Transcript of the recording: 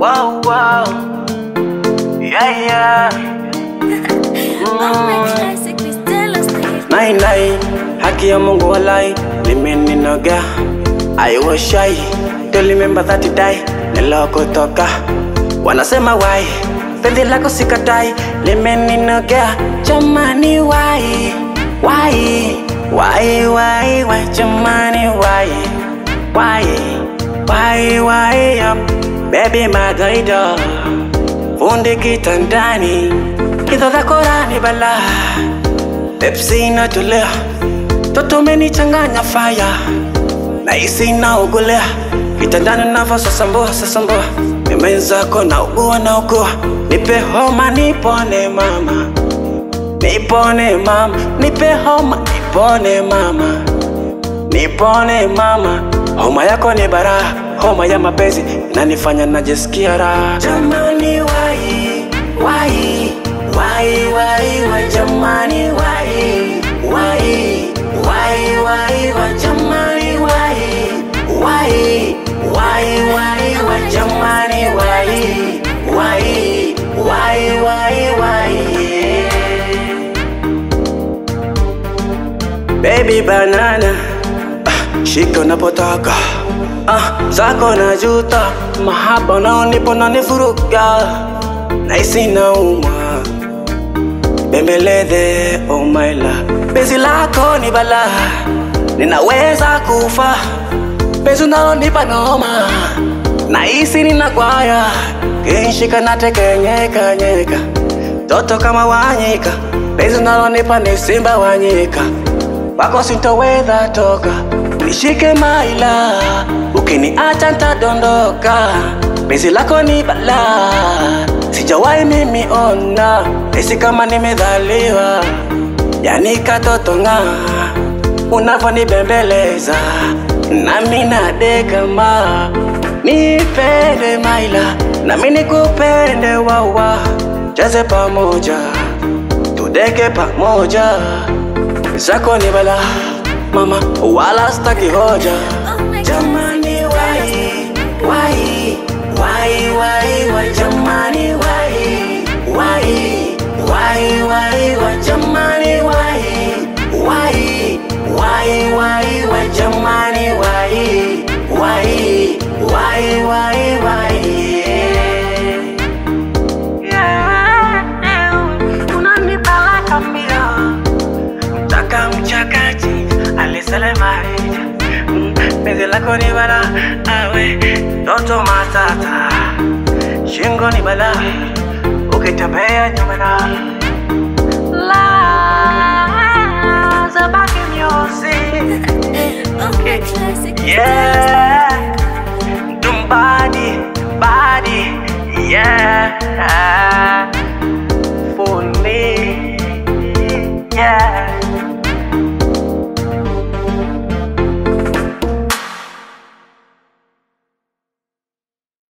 Wow, wow. Yeah, yeah. Nine, nine. Haki ya Mungu walai limeninoga I was shy Don't remember that day nilokotoka Wanasema why Penzi lako sikatai limeninoga Jamani why Why Why why why Jamani why Why Why why up Baby Margarita Fundi kitandani Hizo za Korani bala Pepsi inatolea Toto umenichanganya fire Nahisi inaugulea Kitandani navo sasambua sasambua Nimezako na ugua na ugua Nipe homa nipone mama Nipone mama Nipe homa nipone mama Nipone mama Homa yako ni bara Homa ya mapenzi Inanifanya najisikia raha Jamani wai Wai Wai wai wai Jamani wai Wai Wai wai wai Jamani wai Wai Wai wai wai Jamani wai Wai Wai wai wai Baby banana ah, Shika unapotaka ah, Zako na juta Mahaba unaonipa unanivuruga Nahisi nauma Bembeleze oh my love Penzi lako ni bala Ninaweza kufa Penzi unalonipa noma Nahisi ninakwaya Kinshika natekenyeka nyeka Toto kama wanyika Penzi unalonipa ni simba wanyika Wako sintoweza toka Nishike maila Ukiniacha ntadondoka Penzi lako ni bala Sijawahi mimi ona Nahisi kama nimedhaliwa Yani katoto nga Unavyonibembeleza Nami nadekama Nipende maila Nami nikupende wawa Cheze pamoja Tudeke pamoja Zako ni bala Mama wala staki hoja Jamani wai Wai Wai wai wai Jamani wai Wai Wai wai wai Jamani wai Wai Wai wai wai Jamani wai Wai Wai wai wai Unanipeleka mbio Mchaka mchakaji alisele marija Penzi lako ni bala awe Toto matata Shingo ni bala Ukitembea nyumana La Zabaki music Yeah Dum body Body Yeah Funny Yeah